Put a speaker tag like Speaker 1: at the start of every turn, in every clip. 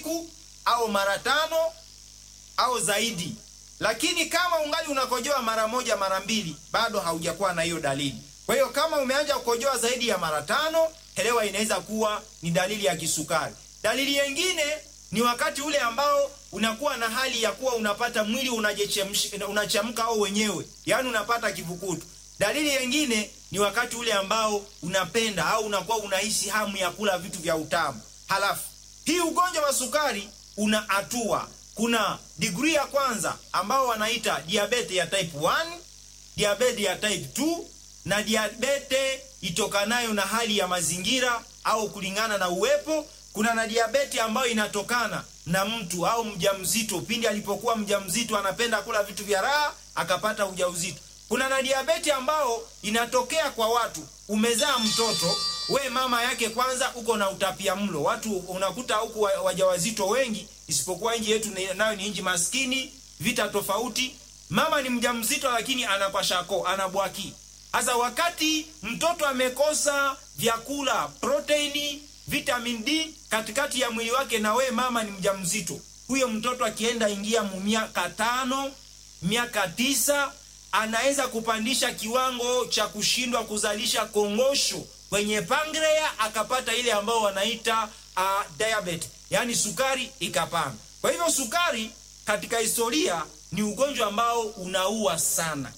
Speaker 1: siku au mara tano au zaidi. Lakini kama ungali unakojoa mara moja mara mbili, bado haujakuwa na hiyo dalili. Kwa hiyo kama umeanza kukojoa zaidi ya mara tano, elewa inaweza kuwa ni dalili ya kisukari. Dalili nyingine ni wakati ule ambao unakuwa na hali ya kuwa unapata mwili unachemka au wenyewe, yaani unapata kivukutu. Dalili nyingine ni wakati ule ambao unapenda au unakuwa unahisi hamu ya kula vitu vya utamu. Halafu hii ugonjwa wa sukari una hatua. Kuna degree ya kwanza ambao wanaita diabete ya type 1, diabete ya type 2 na diabete itokanayo na hali ya mazingira au kulingana na uwepo. Kuna na diabeti ambayo inatokana na mtu au mjamzito, pindi alipokuwa mjamzito anapenda kula vitu vya raha akapata ujauzito. Kuna na diabeti ambao inatokea kwa watu, umezaa mtoto we mama yake kwanza uko na utapia mlo. Watu unakuta huku wajawazito wengi, isipokuwa nchi yetu nayo ni nchi maskini, vita tofauti. Mama ni mjamzito, lakini anakwashako anabwaki. Sasa wakati mtoto amekosa vyakula, proteini, vitamin D katikati ya mwili wake, na we mama ni mjamzito, huyo mtoto akienda ingia mu miaka tano, miaka tisa, anaweza kupandisha kiwango cha kushindwa kuzalisha kongosho kwenye pangrea, akapata ile ambao wanaita uh, diabetes, yaani sukari ikapanda. Kwa hivyo sukari katika historia ni ugonjwa ambao unaua sana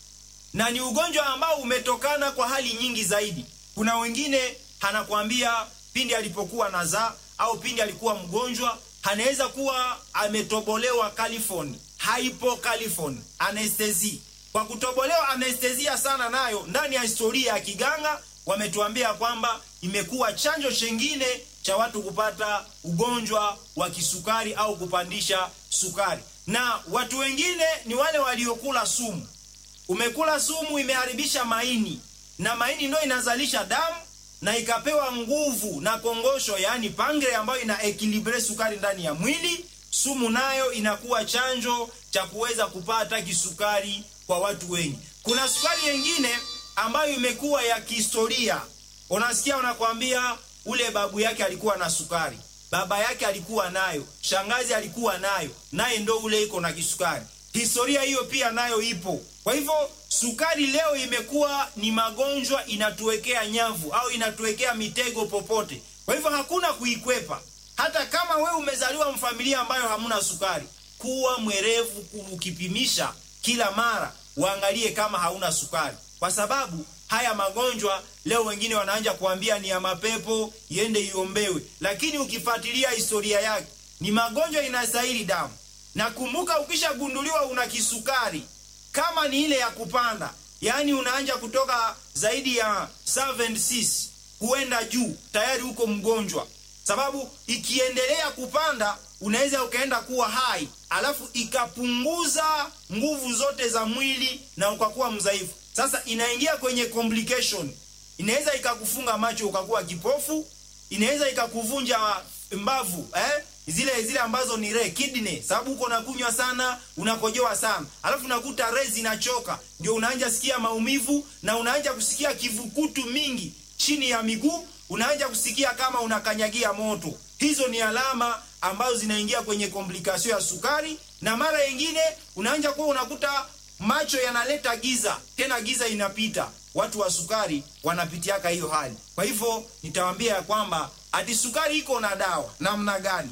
Speaker 1: na ni ugonjwa ambao umetokana kwa hali nyingi zaidi. Kuna wengine anakwambia pindi alipokuwa nazaa au pindi alikuwa mgonjwa, anaweza kuwa ametobolewa califoni, hypocalifoni, anestesi. Kwa kutobolewa anestesia sana, nayo ndani ya historia ya kiganga wametuambia kwamba imekuwa chanjo chengine cha watu kupata ugonjwa wa kisukari au kupandisha sukari. Na watu wengine ni wale waliokula sumu umekula sumu imeharibisha maini, na maini ndio inazalisha damu na ikapewa nguvu na kongosho, yaani pangre, ambayo ina ekilibre sukari ndani ya mwili. Sumu nayo inakuwa chanjo cha kuweza kupata kisukari kwa watu wengi. Kuna sukari nyingine ambayo imekuwa ya kihistoria. Unasikia unakwambia ule babu yake alikuwa na sukari, baba yake alikuwa nayo, shangazi alikuwa nayo, naye ndo ule iko na kisukari. Historia hiyo pia nayo ipo. Kwa hivyo sukari leo imekuwa ni magonjwa, inatuwekea nyavu au inatuwekea mitego popote. Kwa hivyo hakuna kuikwepa. Hata kama we umezaliwa mfamilia ambayo hamuna sukari, kuwa mwerevu ukipimisha kila mara, uangalie kama hauna sukari, kwa sababu haya magonjwa leo wengine wanaanja kuambia ni ya mapepo, iende iombewe, lakini ukifuatilia historia yake ni magonjwa inastahili damu. Na kumbuka, ukishagunduliwa una kisukari kama ni ile ya kupanda, yaani unaanja kutoka zaidi ya 76 kuenda juu, tayari uko mgonjwa, sababu ikiendelea kupanda unaweza ukaenda kuwa hai, alafu ikapunguza nguvu zote za mwili na ukakuwa mdhaifu. Sasa inaingia kwenye complication, inaweza ikakufunga macho ukakuwa kipofu, inaweza ikakuvunja mbavu eh? zile zile ambazo ni re kidney, sababu uko unakunywa sana, unakojoa sana, alafu unakuta re zinachoka, ndio unaanja sikia maumivu na unaanja kusikia kivukutu mingi chini ya miguu, unaanja kusikia kama unakanyagia moto. Hizo ni alama ambazo zinaingia kwenye komplikasio ya sukari, na mara nyingine unaanja kuwa unakuta macho yanaleta giza, tena giza inapita. Watu wa sukari wanapitiaka hiyo hali. Kwa hivyo nitawaambia ya kwamba ati sukari iko na dawa namna gani?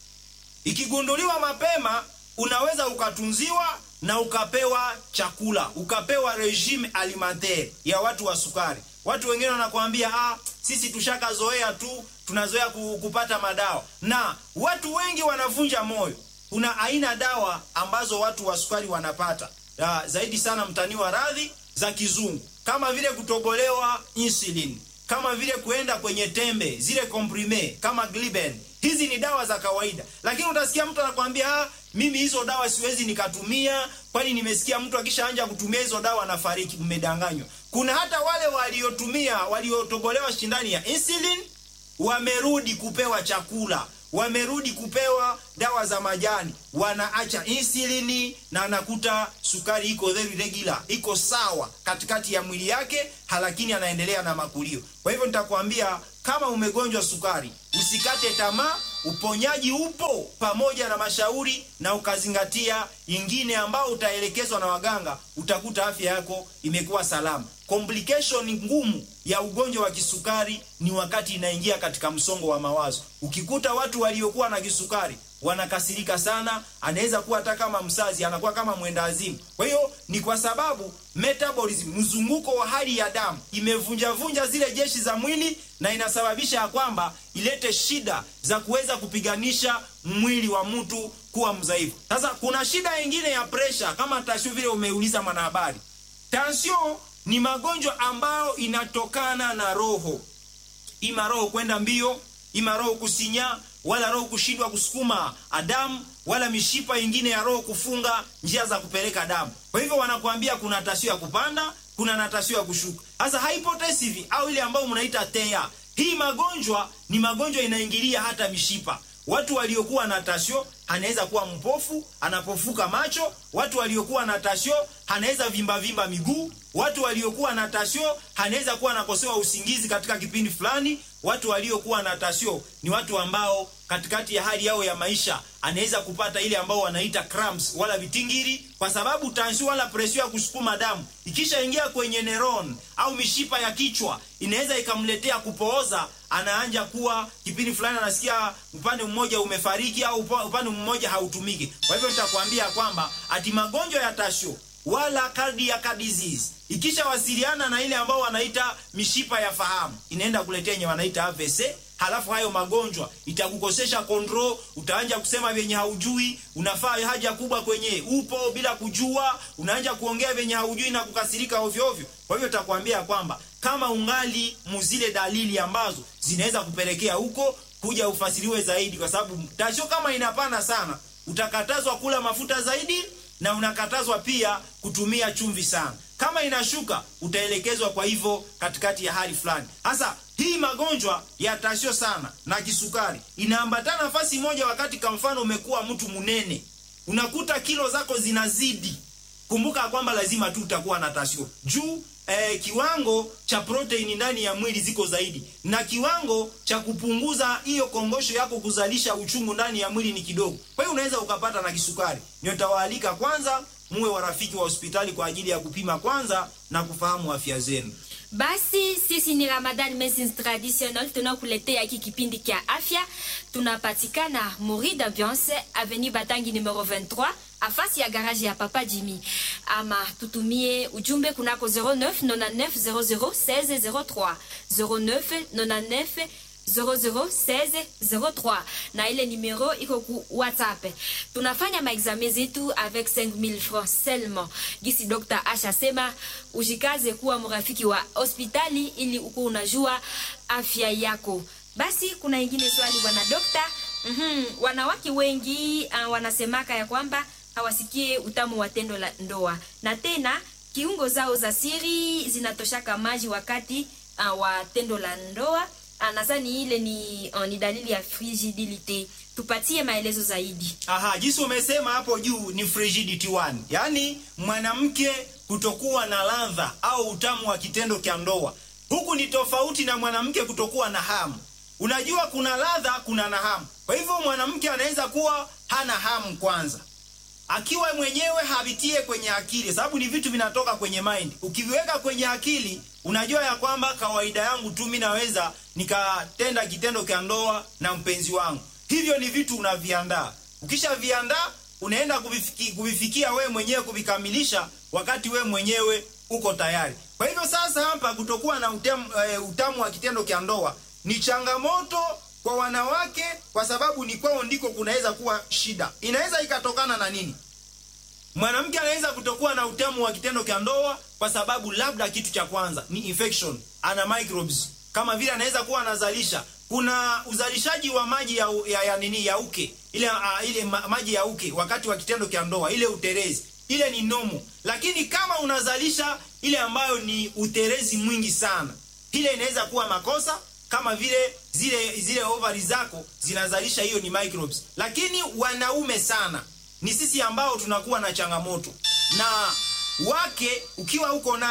Speaker 1: Ikigunduliwa mapema, unaweza ukatunziwa na ukapewa chakula, ukapewa regime alimentaire ya watu wa sukari. Watu wengine wanakuambia ah, sisi tushakazoea tu, tunazoea kupata madawa, na watu wengi wanavunja moyo. Kuna aina dawa ambazo watu wa sukari wanapata ya, zaidi sana mtani wa radhi za kizungu, kama vile kutobolewa insulin, kama vile kuenda kwenye tembe zile comprime kama Gliben. Hizi ni dawa za kawaida, lakini utasikia mtu anakwambia ah, mimi hizo dawa siwezi nikatumia, kwani nimesikia mtu akishaanja kutumia hizo dawa anafariki. Mmedanganywa. Kuna hata wale waliotumia waliotobolewa shindani ya insulin wamerudi kupewa chakula, wamerudi kupewa dawa za majani, wanaacha insulini na anakuta sukari iko very regular, iko sawa katikati ya mwili yake, lakini anaendelea na makulio. Kwa hivyo nitakwambia kama umegonjwa sukari, usikate tamaa, uponyaji upo, pamoja na mashauri na ukazingatia ingine ambao utaelekezwa na waganga, utakuta afya yako imekuwa salama. Complication ngumu ya ugonjwa wa kisukari ni wakati inaingia katika msongo wa mawazo. Ukikuta watu waliokuwa na kisukari wanakasirika sana, anaweza kuwa hata kama msazi, anakuwa kama mwenda azimu. Kwa hiyo ni kwa sababu metabolism, mzunguko wa hali ya damu imevunjavunja zile jeshi za mwili, na inasababisha ya kwamba ilete shida za kuweza kupiganisha mwili wa mtu kuwa mdhaifu. Sasa kuna shida nyingine ya presha, kama tashu vile umeuliza mwanahabari. Tension ni magonjwa ambayo inatokana na roho, ima roho kwenda mbio, ima roho kusinya, wala roho kushindwa kusukuma damu, wala mishipa ingine ya roho kufunga njia za kupeleka damu. Kwa hivyo wanakuambia kuna tasio ya kupanda, kuna na tasio ya kushuka. Sasa hypotensive au ile ambayo mnaita TEA, hii magonjwa ni magonjwa inaingilia hata mishipa. Watu waliokuwa na tasio anaweza kuwa mpofu, anapofuka macho. Watu waliokuwa na tasio anaweza vimba vimba miguu. Watu waliokuwa na tasio anaweza kuwa anakosewa usingizi katika kipindi fulani. Watu waliokuwa na tasio ni watu ambao katikati ya hali yao ya maisha anaweza kupata ile ambao wanaita cramps wala vitingiri, kwa sababu tansio wala presio ya kusukuma damu ikishaingia kwenye neuron au mishipa ya kichwa inaweza ikamletea kupooza. Anaanja kuwa kipindi fulani anasikia upande mmoja umefariki au upande mmoja hautumiki. Kwa hivyo nitakwambia kwamba ati magonjwa ya tasio wala cardiac disease ikishawasiliana na ile ambao wanaita mishipa ya fahamu inaenda kuletea yenye wanaita AVC. Halafu hayo magonjwa itakukosesha control, utaanja kusema vyenye haujui, unafaa haja kubwa kwenye upo bila kujua, unaanja kuongea vyenye haujui na kukasirika ovyo ovyo. Kwa hivyo takwambia kwamba kama ungali muzile dalili ambazo zinaweza kupelekea huko, kuja ufasiriwe zaidi, kwa sababu tasio kama inapana sana, utakatazwa kula mafuta zaidi na unakatazwa pia kutumia chumvi sana. Kama inashuka utaelekezwa kwa hivyo katikati ya hali fulani. Sasa hii magonjwa ya tasio sana na kisukari inaambatana nafasi moja, wakati kwa mfano umekuwa mtu mnene, unakuta kilo zako zinazidi. Kumbuka kwamba lazima tu utakuwa na tasio juu eh, kiwango cha proteini ndani ya mwili ziko zaidi, na kiwango cha kupunguza hiyo kongosho yako kuzalisha uchungu ndani ya mwili ni kidogo. Kwa hiyo unaweza ukapata na kisukari. Nitawaalika kwanza muwe warafiki wa hospitali kwa ajili ya kupima kwanza na kufahamu afya zenu.
Speaker 2: Basi sisi ni Ramadan Medicine Traditional, tunakuletea hiki kipindi kia afya. Tunapatikana Mori d'Ambiance Avenue Batangi numero 23 afasi ya garage ya Papa Jimmy, ama tutumie ujumbe kunako 09 99 00 16 03 09 99 001603 na ile numero iko ku WhatsApp. Tunafanya maexame zetu avec 5000 francs seulement. Gisi Dr. Asha sema ujikaze kuwa mrafiki wa hospitali ili uko unajua afya yako. Basi kuna ingine swali bwana dokta. Mhm, wanawake wengi uh, wanasemaka ya kwamba hawasikie utamu wa tendo la ndoa na tena kiungo zao za siri zinatoshaka maji wakati uh, wa tendo la ndoa. Nadhani ile ni, uh, ni dalili ya frigidility. Tupatie maelezo zaidi.
Speaker 1: Aha, jinsi umesema hapo juu ni frigidity one, yaani mwanamke kutokuwa na ladha au utamu wa kitendo cha ndoa. Huku ni tofauti na mwanamke kutokuwa na hamu. Unajua kuna ladha, kuna na hamu. Kwa hivyo mwanamke anaweza kuwa hana hamu kwanza, akiwa mwenyewe havitie kwenye akili, sababu ni vitu vinatoka kwenye mind. Ukiviweka kwenye akili unajua ya kwamba kawaida yangu tu mimi naweza nikatenda kitendo cha ndoa na mpenzi wangu. Hivyo ni vitu unaviandaa. Ukishaviandaa unaenda kuvifiki, kuvifikia we mwenyewe kuvikamilisha wakati we mwenyewe uko tayari. Kwa hivyo sasa hapa kutokuwa na utamu, uh, utamu wa kitendo cha ndoa ni changamoto kwa wanawake, kwa sababu ni kwao ndiko kunaweza kuwa shida. Inaweza ikatokana na nini? Mwanamke anaweza kutokuwa na utamu wa kitendo cha ndoa kwa sababu labda kitu cha kwanza ni infection, ana microbes kama vile anaweza kuwa anazalisha. Kuna uzalishaji wa maji ya, ya, ya nini ya uke ile, uh, ile ma, maji ya uke wakati wa kitendo cha ndoa, ile uterezi ile ni nomo, lakini kama unazalisha ile ambayo ni uterezi mwingi sana, ile inaweza kuwa makosa kama vile zile zile ovari zako zinazalisha hiyo ni microbes, lakini wanaume sana ni sisi ambao tunakuwa na changamoto na wake. Ukiwa uko naye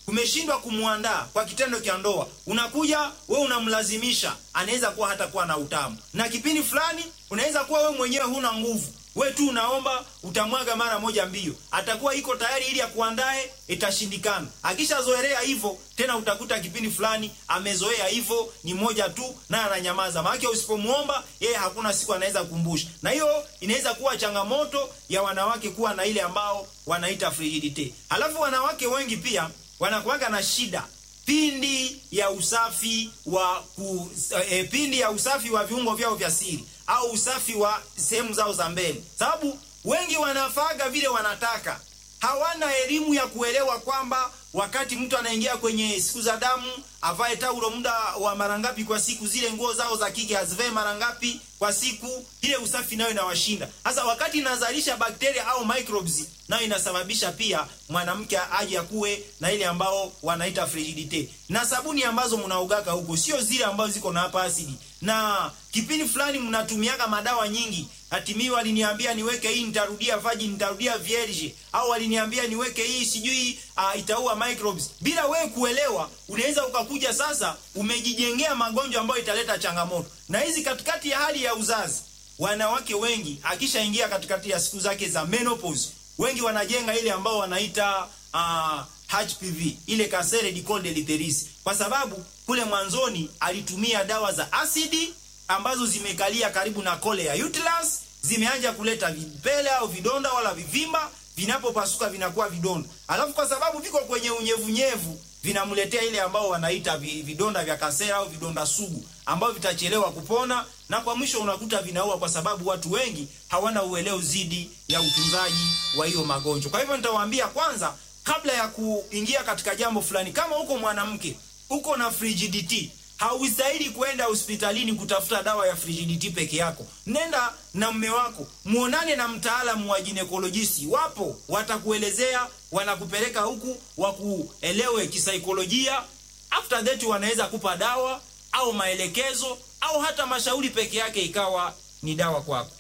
Speaker 1: umeshindwa kumwandaa kwa kitendo cha ndoa, unakuja we unamlazimisha, anaweza kuwa hata kuwa na utamu, na kipindi fulani unaweza kuwa we mwenyewe huna nguvu, we tu unaomba, utamwaga mara moja mbio, atakuwa iko tayari ili akuandae, itashindikana. Akishazoelea hivyo tena, utakuta kipindi fulani amezoea hivyo, ni moja tu, naye ananyamaza. Maana usipomuomba yeye, hakuna siku anaweza kukumbusha, na hiyo inaweza kuwa changamoto ya wanawake kuwa na ile ambao wanaita frigidite. Halafu wanawake wengi pia wanakuwaga na shida pindi ya usafi wa ku, e, pindi ya usafi wa viungo vyao vya siri au usafi wa sehemu zao za mbele, sababu wengi wanafaga vile wanataka, hawana elimu ya kuelewa kwamba wakati mtu anaingia kwenye siku za damu avae taulo muda wa mara ngapi kwa siku, zile nguo zao za kike azivae mara ngapi kwa siku. Ile usafi nayo inawashinda. Sasa wakati inazalisha bakteria au microbes, nayo inasababisha pia mwanamke aje akuwe na ile ambao wanaita frigidite. Na sabuni ambazo mnaugaka huko sio zile ambazo ziko na hapa asidi, na kipindi fulani mnatumiaga madawa nyingi. Hatimi waliniambia niweke hii nitarudia virgin, nitarudia vierge, au waliniambia niweke hii sijui uh, itaua microbes. Bila wewe kuelewa, unaweza ukakuja sasa umejijengea magonjwa ambayo italeta changamoto. Na hizi katikati ya hali ya uzazi, wanawake wengi akishaingia katikati ya siku zake za menopause, wengi wanajenga ile ambao wanaita uh, HPV, ile cancer du col de l'utérus, kwa sababu kule mwanzoni alitumia dawa za asidi ambazo zimekalia karibu na kole ya uterus, zimeanza kuleta vipele au vidonda wala vivimba, vinapopasuka vinakuwa vidonda. Alafu kwa sababu viko kwenye unyevunyevu, vinamletea ile ambao wanaita vidonda vya kasera au vidonda sugu ambao vitachelewa kupona, na kwa mwisho unakuta vinaua, kwa sababu watu wengi hawana uelewa zidi ya utunzaji wa hiyo magonjwa. Kwa hivyo nitawaambia kwanza, kabla ya kuingia katika jambo fulani, kama uko mwanamke uko na frigidity haustahili kwenda hospitalini kutafuta dawa ya frigidity peke yako. Nenda na mme wako, muonane na mtaalamu wa ginekolojisti. Wapo watakuelezea, wanakupeleka huku wakuelewe kisaikolojia. After that wanaweza kupa dawa au maelekezo au hata mashauri peke yake ikawa ni dawa kwako.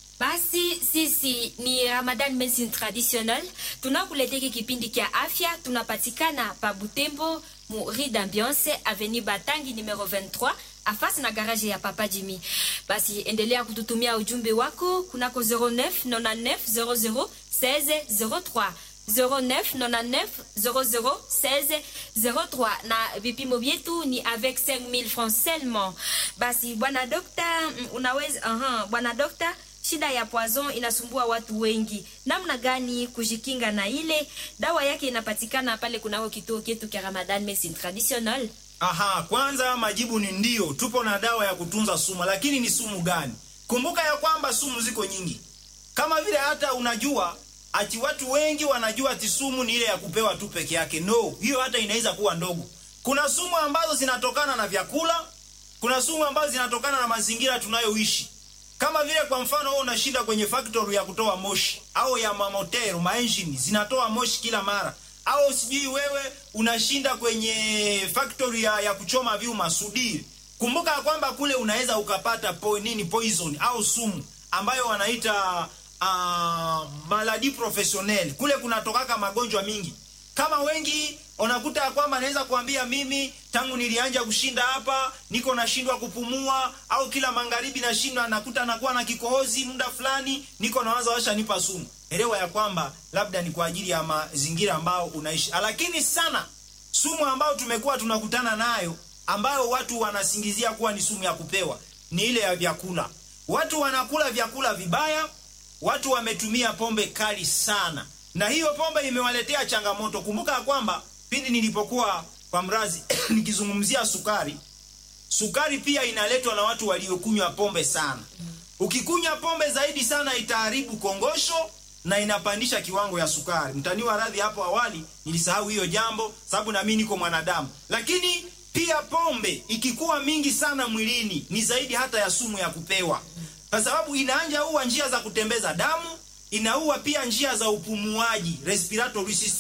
Speaker 2: Basi sisi ni Ramadan Medicine Traditionnel, tunakuletea kipindi kia afya. Tunapatikana pa Butembo mu Rue d'Ambiance Avenue Batangi numero 23 afasi na garage ya Papa Jimmy. Basi endelea kututumia ujumbe wako kunako 09 99 00 16 03 09 99 00 16 03 na vipimo vyetu ni avec 5000 francs seulement. Basi bwana dokta, unaweza aha, bwana dokta Shida ya poison inasumbua watu wengi. Namna gani kujikinga na ile? Dawa yake inapatikana pale kunako kituo chetu cha Ramadan Medicine Traditionnel.
Speaker 1: Aha, kwanza majibu ni ndio, tupo na dawa ya kutunza sumu, lakini ni sumu gani? Kumbuka ya kwamba sumu ziko nyingi, kama vile hata unajua ati watu wengi wanajua ati sumu ni ile ya kupewa tu peke yake. No, hiyo hata inaweza kuwa ndogo. Kuna sumu ambazo zinatokana na vyakula, kuna sumu ambazo zinatokana na mazingira tunayoishi kama vile kwa mfano wewe unashinda kwenye factory ya kutoa moshi au ya mamotero maengine zinatoa moshi kila mara, au sijui wewe unashinda kwenye factory ya, ya kuchoma vyuma sudiri. Kumbuka kwamba kule unaweza ukapata po, nini poison au sumu ambayo wanaita uh, maladi professionnel. Kule kunatokaka magonjwa mingi kama wengi unakuta ya kwamba anaweza kuambia mimi tangu nilianja kushinda hapa niko nashindwa kupumua, au kila magharibi nashindwa, nakuta nakuwa na kikohozi muda fulani, niko nawaza washa nipa sumu. Elewa ya kwamba labda ni kwa ajili ya mazingira ambao unaishi, lakini sana sumu ambayo tumekuwa tunakutana nayo ambayo watu wanasingizia kuwa ni sumu ya kupewa ni ile ya vyakula. Watu wanakula vyakula vibaya, watu wametumia pombe kali sana na hiyo pombe imewaletea changamoto. Kumbuka ya kwamba pindi nilipokuwa kwa mrazi nikizungumzia sukari, sukari pia inaletwa na watu waliokunywa pombe sana. Ukikunywa pombe zaidi sana itaharibu kongosho na inapandisha kiwango ya sukari. Mtaniwa radhi, hapo awali nilisahau hiyo jambo, sababu na mimi niko mwanadamu. Lakini pia pombe ikikuwa mingi sana mwilini ni zaidi hata ya sumu ya kupewa, kwa sababu inaanja uwa njia za kutembeza damu inaua pia njia za upumuaji respiratory system,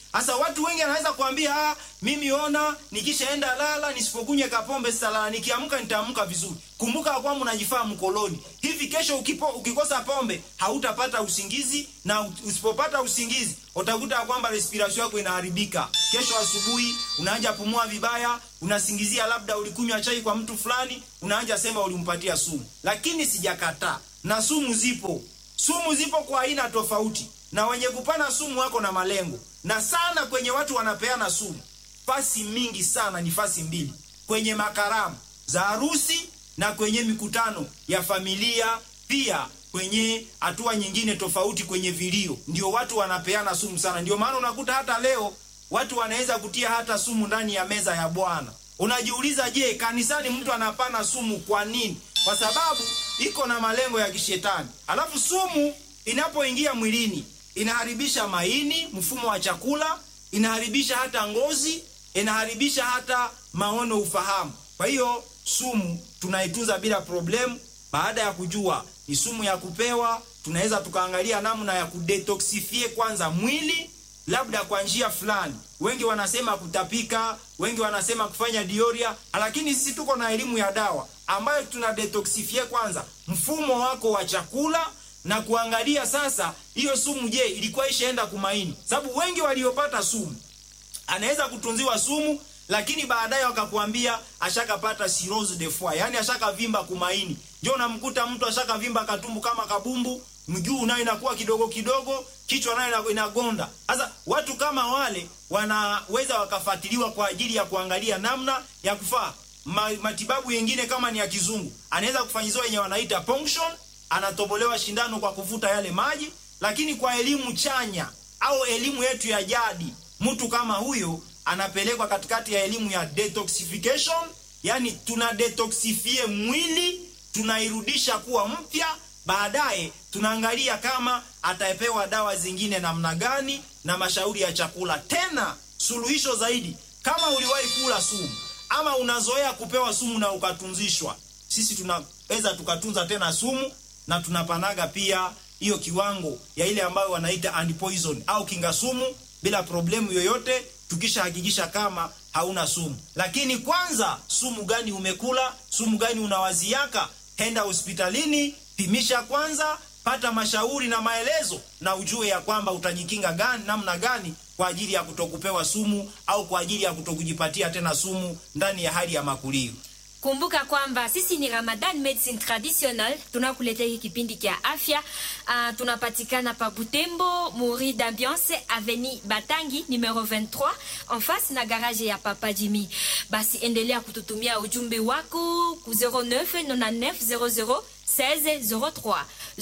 Speaker 1: Sasa watu wengi anaweza kuambia ah, mimi ona nikishaenda lala nisipokunywa kapombe sitalala, nikiamka nitaamka vizuri. Kumbuka kwamba unajifaa mkoloni. Hivi kesho ukipo, ukikosa pombe hautapata usingizi, na usipopata usingizi utakuta kwamba respiration yako inaharibika. Kesho asubuhi unaanza pumua vibaya, unasingizia labda ulikunywa chai kwa mtu fulani, unaanza sema ulimpatia sumu. Lakini sijakataa, na sumu zipo, sumu zipo kwa aina tofauti, na wenye kupana sumu wako na malengo, na sana kwenye watu wanapeana sumu, fasi mingi sana ni fasi mbili, kwenye makaramu za harusi na kwenye mikutano ya familia, pia kwenye hatua nyingine tofauti, kwenye vilio, ndio watu wanapeana sumu sana. Ndio maana unakuta hata leo watu wanaweza kutia hata sumu ndani ya meza ya Bwana. Unajiuliza, je, kanisani mtu anapana sumu kwa nini? Kwa sababu iko na malengo ya kishetani. Alafu sumu inapoingia mwilini inaharibisha maini, mfumo wa chakula, inaharibisha hata ngozi, inaharibisha hata maono, ufahamu. Kwa hiyo sumu tunaitunza bila problemu. Baada ya kujua ni sumu ya kupewa, tunaweza tukaangalia namna ya kudetoxifie kwanza mwili, labda kwa njia fulani. Wengi wanasema kutapika, wengi wanasema kufanya dioria, lakini sisi tuko na elimu ya dawa ambayo tuna detoxifie kwanza mfumo wako wa chakula na kuangalia sasa hiyo sumu, je, ilikuwa ishaenda kumaini? Sababu wengi waliopata sumu anaweza kutunziwa sumu lakini baadaye wakakuambia ashakapata cirrhose de foie, yani ashakavimba kumaini. Ndio unamkuta mtu ashakavimba katumbu kama kabumbu, mguu nayo inakuwa kidogo kidogo, kichwa nayo inagonda. Sasa watu kama wale wanaweza wakafuatiliwa kwa ajili ya kuangalia namna ya kufaa Ma, matibabu yengine kama ni ya kizungu, anaweza kufanyiziwa yenye wanaita ponction, anatobolewa shindano kwa kuvuta yale maji. Lakini kwa elimu chanya au elimu yetu ya jadi, mtu kama huyo anapelekwa katikati ya elimu ya detoxification, yani tuna detoxifie mwili, tunairudisha kuwa mpya. Baadaye tunaangalia kama atapewa dawa zingine namna gani na mashauri ya chakula. Tena suluhisho zaidi, kama uliwahi kula sumu ama unazoea kupewa sumu na ukatunzishwa, sisi tunaweza tukatunza tena sumu na tunapanaga pia hiyo kiwango ya ile ambayo wanaita antipoison au kinga sumu bila problemu yoyote tukishahakikisha kama hauna sumu. Lakini kwanza, sumu gani umekula? Sumu gani unawaziaka? Henda hospitalini, pimisha kwanza, pata mashauri na maelezo, na ujue ya kwamba utajikinga gani, namna gani kwa ajili ya kutokupewa sumu au kwa ajili ya kutokujipatia tena sumu ndani ya hali ya makulio.
Speaker 2: Kumbuka kwamba sisi ni Ramadan Medicine Traditional, tunakuletea hiki kipindi cha afya. Uh, tunapatikana pa Butembo, Muri d'Ambiance, Avenue Batangi numero 23 en face na garage ya Papa Jimmy. Basi endelea kututumia ujumbe wako ku 09 99 00 16 03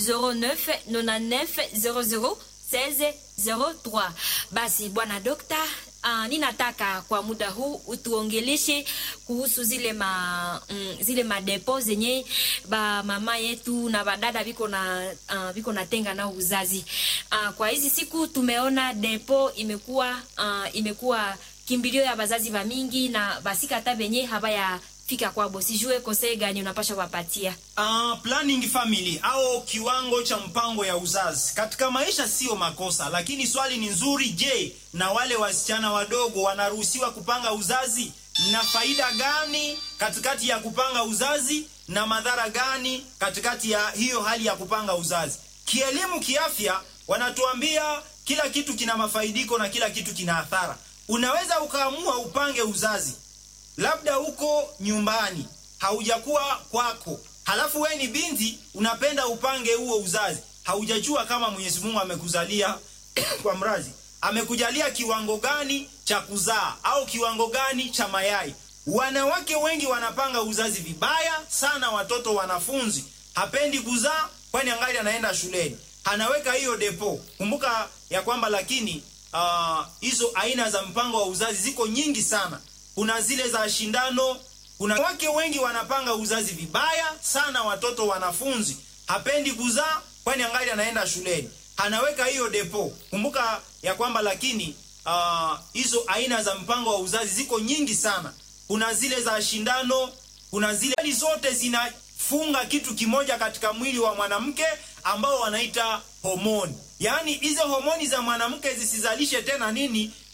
Speaker 2: 09 99 00 16 03. Basi bwana dokta Uh, ninataka kwa muda huu utuongeleshe kuhusu zile ma mm, zile madepo zenye ba mama yetu na badada biko na uh, biko natenga na uzazi. Uh, kwa hizi siku tumeona depo imekuwa uh, imekuwa kimbilio ya bazazi ba mingi na basika hata benye habaya fika kwabo. Sijue kose gani unapasha kuwapatia.
Speaker 1: Uh, planning family au kiwango cha mpango ya uzazi katika maisha sio makosa, lakini swali ni nzuri. Je, na wale wasichana wadogo wanaruhusiwa kupanga uzazi? Na faida gani katikati ya kupanga uzazi na madhara gani katikati ya hiyo hali ya kupanga uzazi? Kielimu, kiafya, wanatuambia kila kitu kina mafaidiko na kila kitu kina athara. Unaweza ukaamua upange uzazi labda uko nyumbani haujakuwa kwako, halafu we ni binti unapenda upange huo uzazi, haujajua kama Mwenyezi Mungu amekuzalia kwa mrazi, amekujalia kiwango gani cha kuzaa au kiwango gani cha mayai. Wanawake wengi wanapanga uzazi vibaya sana. Watoto wanafunzi hapendi kuzaa, kwani angali anaenda shuleni, anaweka hiyo depo. Kumbuka ya kwamba lakini hizo uh, aina za mpango wa uzazi ziko nyingi sana kuna zile za shindano. Kuna wake wengi wanapanga uzazi vibaya sana. Watoto wanafunzi hapendi kuzaa, kwani angali anaenda shuleni, anaweka hiyo depo. Kumbuka ya kwamba lakini hizo uh, aina za mpango wa uzazi ziko nyingi sana. Kuna zile za shindano, kuna zile zote zinafunga kitu kimoja katika mwili wa mwanamke ambao wanaita homoni, yaani hizo homoni za mwanamke zisizalishe tena nini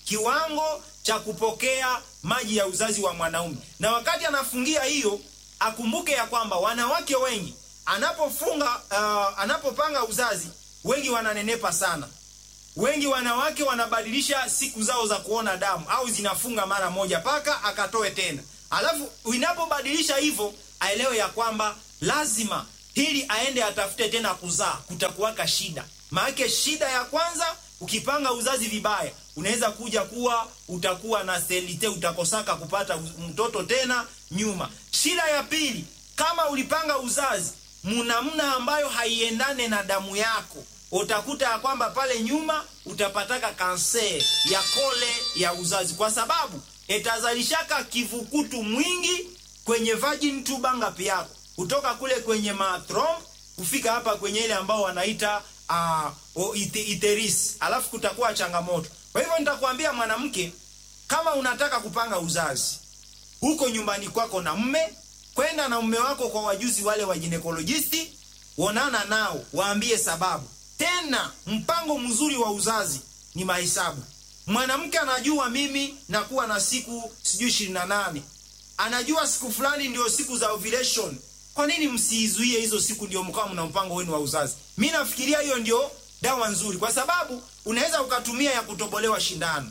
Speaker 1: kiwango cha kupokea maji ya uzazi wa mwanaume. Na wakati anafungia hiyo, akumbuke ya kwamba wanawake wengi anapofunga uh, anapopanga uzazi, wengi wananenepa sana. Wengi wanawake wanabadilisha siku zao za kuona damu au zinafunga mara moja paka akatoe tena. Alafu inapobadilisha hivyo, aelewe ya kwamba lazima hili aende atafute tena kuzaa, kutakuwaka shida. Maana shida ya kwanza, ukipanga uzazi vibaya, unaweza kuja kuwa utakuwa na selite, utakosaka kupata mtoto tena nyuma. Shida ya pili, kama ulipanga uzazi munamna ambayo haiendane na damu yako, utakuta ya kwamba pale nyuma utapataka kanser ya kole ya uzazi, kwa sababu itazalishaka kivukutu mwingi kwenye vagin tuba ngapi yako kutoka kule kwenye matrom kufika hapa kwenye ile ambao wanaita uh, iteris, alafu kutakuwa changamoto. Kwa hivyo nitakwambia mwanamke, kama unataka kupanga uzazi huko nyumbani kwako na mme, kwenda na mume wako kwa wajuzi wale wa ginekolojisti, onana nao, waambie sababu. Tena mpango mzuri wa uzazi ni mahesabu. Mwanamke anajua mimi nakuwa na siku sijui ishirini na nane, anajua siku fulani ndio siku za ovulation. Kwa nini msiizuie hizo siku ndio mkawa mna mpango wenu wa uzazi? Mi nafikiria hiyo ndio dawa nzuri, kwa sababu unaweza ukatumia ya kutobolewa shindano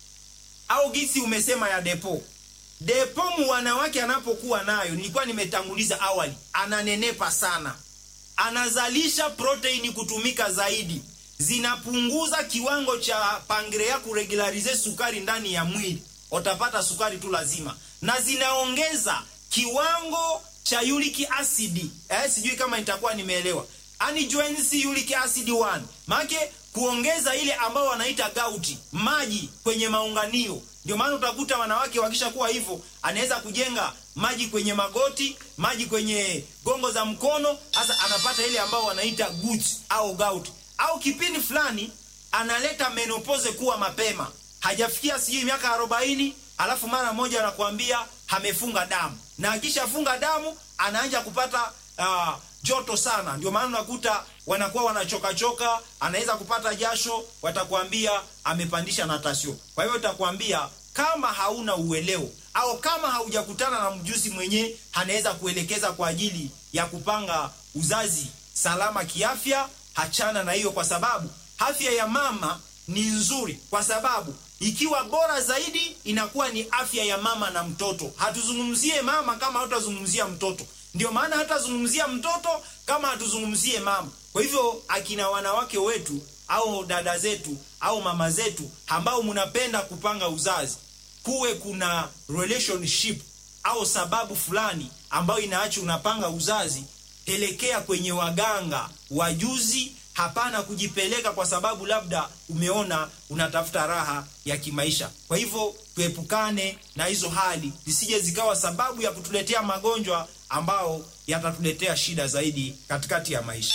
Speaker 1: au gisi umesema ya depo depo. Mu wanawake anapokuwa nayo, nilikuwa nimetanguliza awali, ananenepa sana, anazalisha proteini kutumika zaidi, zinapunguza kiwango cha pangrea kuregularize sukari ndani ya mwili, utapata sukari tu lazima, na zinaongeza kiwango cha uric acid eh, sijui kama nitakuwa nimeelewa. Anjoins uric acid 1 maana kuongeza ile ambao wanaita gauti, maji kwenye maunganio. Ndio maana utakuta wanawake wakishakuwa hivyo, anaweza kujenga maji kwenye magoti, maji kwenye gongo za mkono, hasa anapata ile ambao wanaita gut au gout, au kipindi fulani analeta menopause kuwa mapema, hajafikia sijui miaka arobaini, alafu mara moja anakuambia amefunga damu na akishafunga damu anaanza kupata uh, joto sana. Ndio maana unakuta wanakuwa wanachoka choka, anaweza kupata jasho, watakwambia amepandisha natasio. Kwa hiyo utakwambia kama hauna uelewo au kama haujakutana na mjuzi mwenye anaweza kuelekeza kwa ajili ya kupanga uzazi salama kiafya, hachana na hiyo, kwa sababu afya ya mama ni nzuri, kwa sababu ikiwa bora zaidi inakuwa ni afya ya mama na mtoto. Hatuzungumzie mama kama hatutazungumzia mtoto, ndio maana hatazungumzia mtoto kama hatuzungumzie mama. Kwa hivyo akina wanawake wetu au dada zetu au mama zetu ambao mnapenda kupanga uzazi, kuwe kuna relationship au sababu fulani ambayo inaacha unapanga uzazi, pelekea kwenye waganga wajuzi Hapana kujipeleka kwa sababu labda umeona unatafuta raha ya kimaisha. Kwa hivyo tuepukane na hizo hali zisije zikawa sababu ya kutuletea magonjwa ambao yatatuletea shida zaidi katikati ya maisha.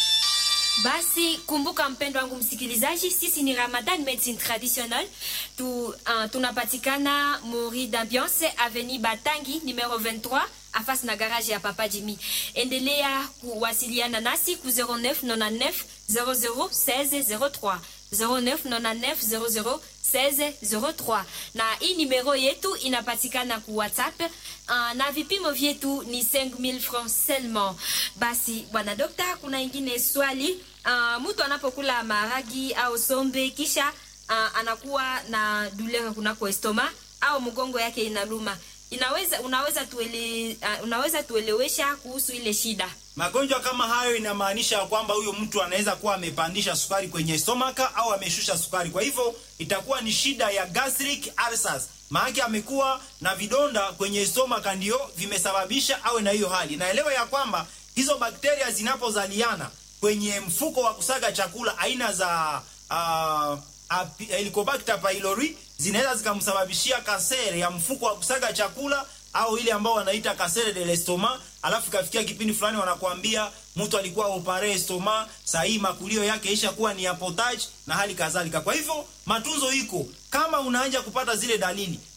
Speaker 2: Basi kumbuka, mpendo wangu msikilizaji, sisi ni Ramadan Medicine Traditionnelle tu, uh, tunapatikana Mori d'Ambiance Avenue Batangi numero 23 afasi na garage ya Papa Jimmy. Endelea kuwasiliana nasi ku 0999 00 16 03 0999 00 16 na hii numero yetu inapatikana ku WhatsApp uh, na vipimo vyetu ni 5000 francs seulement. Basi bwana dokta, kuna ingine swali uh, mtu anapokula maragi au sombe kisha uh, anakuwa na douleur kunako estoma au mgongo yake inaluma inaweza unaweza tuele, uh, unaweza tuelewesha kuhusu ile shida?
Speaker 1: Magonjwa kama hayo inamaanisha kwamba huyo mtu anaweza kuwa amepandisha sukari kwenye stomaka au ameshusha sukari, kwa hivyo itakuwa ni shida ya gastric ulcers. Maana amekuwa na vidonda kwenye stomaka ndio vimesababisha awe na hiyo hali. Naelewa ya kwamba hizo bakteria zinapozaliana kwenye mfuko wa kusaga chakula aina za uh, Helicobacter pylori zinaweza zikamsababishia kasere ya mfuko wa kusaga chakula au ile ambao wanaita kasere de l'estomac. Alafu kafikia kipindi fulani wanakuambia mtu alikuwa opare estoma, saa hii makulio yake isha kuwa ni apotage na hali kadhalika. Kwa hivyo matunzo iko, kama unaanza kupata zile dalili,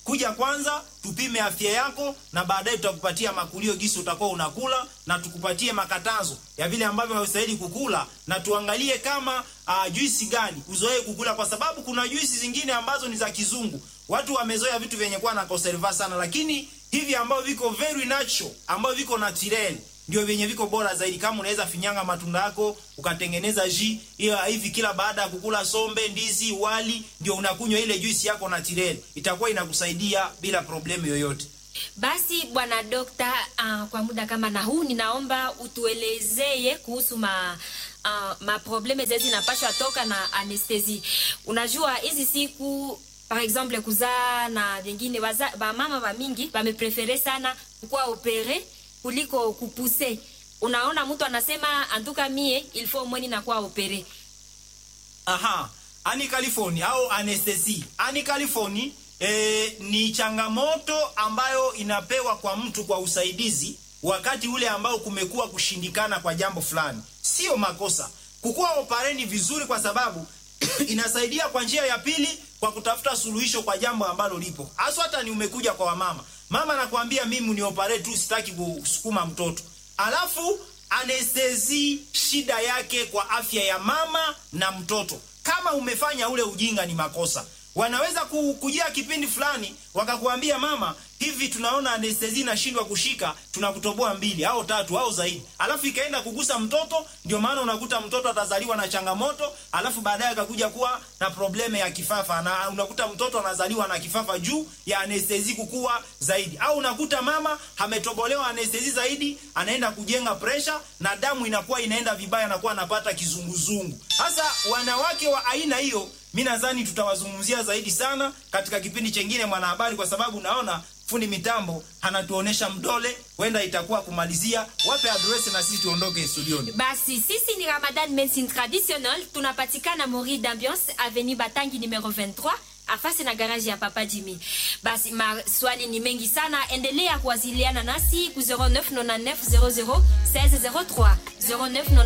Speaker 1: kuja kwanza tupime afya yako na baadaye tutakupatia makulio gisi utakuwa unakula na tukupatie makatazo ya vile ambavyo haustahili kukula na tuangalie kama uh, juisi gani uzoee kukula kwa sababu kuna juisi zingine ambazo ni za kizungu watu wamezoea vitu vyenye kuwa na conserva sana lakini hivi ambavyo viko very natural ambavyo viko natural ndio vyenye viko bora zaidi. Kama unaweza finyanga matunda yako ukatengeneza ji hiyo hivi, kila baada ya kukula sombe, ndizi, wali, ndio unakunywa ile juisi yako na tireli, itakuwa inakusaidia bila problemu yoyote.
Speaker 2: Basi bwana dokta, uh, kwa muda kama na huu ninaomba utuelezee kuhusu ma uh, maprobleme zezi zinapashwa toka na anestesi. Unajua hizi siku par exemple kuzaa na vingine, bamama ba mingi bameprefere sana kukuwa opere kuliko kupuse. Unaona, mtu anasema antuka mie ilfo mweni na kuwa opere.
Speaker 1: Aha, ani California au anestesi. Ani California e, ni changamoto ambayo inapewa kwa mtu kwa usaidizi wakati ule ambao kumekuwa kushindikana kwa jambo fulani. Sio makosa kukuwa opareni vizuri, kwa sababu inasaidia kwa njia ya pili kwa kutafuta suluhisho kwa jambo ambalo lipo. Hasa hata ni umekuja kwa wamama mama nakwambia mimi ni opare tu, sitaki kusukuma mtoto. Alafu anestesi shida yake kwa afya ya mama na mtoto. Kama umefanya ule ujinga, ni makosa. Wanaweza kujia kipindi fulani wakakuambia mama, hivi tunaona anestesi inashindwa kushika, tunakutoboa mbili au tatu au zaidi, alafu ikaenda kugusa mtoto. Ndio maana unakuta mtoto atazaliwa na changamoto, alafu baadaye akakuja kuwa na probleme ya kifafa, na unakuta mtoto anazaliwa na kifafa juu ya anestesi kukua zaidi, au unakuta mama ametobolewa anestesi zaidi, anaenda kujenga presha na damu inakuwa inaenda vibaya, anakuwa anapata kizunguzungu. Sasa wanawake wa aina hiyo mi nadhani tutawazungumzia zaidi sana katika kipindi chengine Mwanahabari, kwa sababu naona fundi mitambo anatuonesha mdole, huenda itakuwa kumalizia. Wape adresi na sisi tuondoke studioni.
Speaker 2: Basi sisi ni Ramadan Medicine Traditionnel, tunapatikana Mori d'Ambiance Avenue Batangi numero 23 afasi na garaji ya Papa Jimmy. Basi maswali ni mengi sana, endelea kuwasiliana nasi ku 0999 00 1603 09